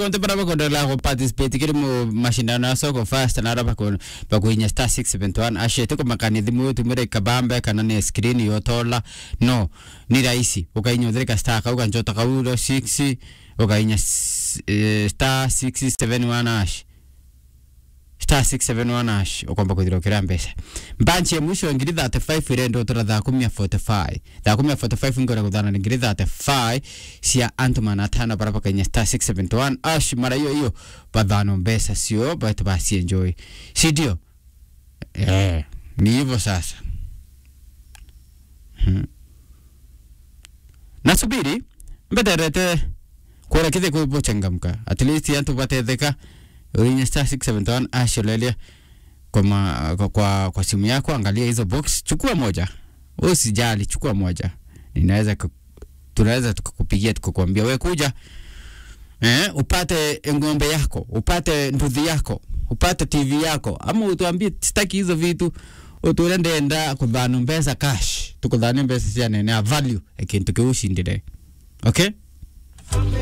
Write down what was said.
konte para bakondola ko participate kiri mu mashindano ya soko fast na raba ko bakuinya star 671 ashe tuko makani thimu tumire kabambe kana ni screen yotola no ni rahisi ukainya thirika star kauga njota kauro 6 ukainya s- eh, star 671 ash star 671 ash ukomba kuthirokera mbeca mbanchi ya mwisho ngiri 35 irendo tora thaa kumi ya 45 thaa kumi ya 45 ngora kuthana ni ngiri 35 cia antman atano bara pakainya star 671 ash mara hiyo hiyo bathano mbeca sio batu basi enjoy si ndio eh ni hivyo sasa hmm. nasubiri mbeterete kwora kithe kwibochangamka at least antu batetheka urinya star 671 asholelia kwa, ma, kwa, kwa, kwa simu yako angalia hizo box chukua moja usijali chukua moja ninaweza ku- tunaweza tukakupigia tukakwambia we kuja eh, upate ng'ombe yako upate nduthi yako upate tv yako ama utuambie sitaki hizo vitu utule ndenda kuthanu mbesa cash tukuthanie mbesa cia nene a value ekintu kiu ushindire okay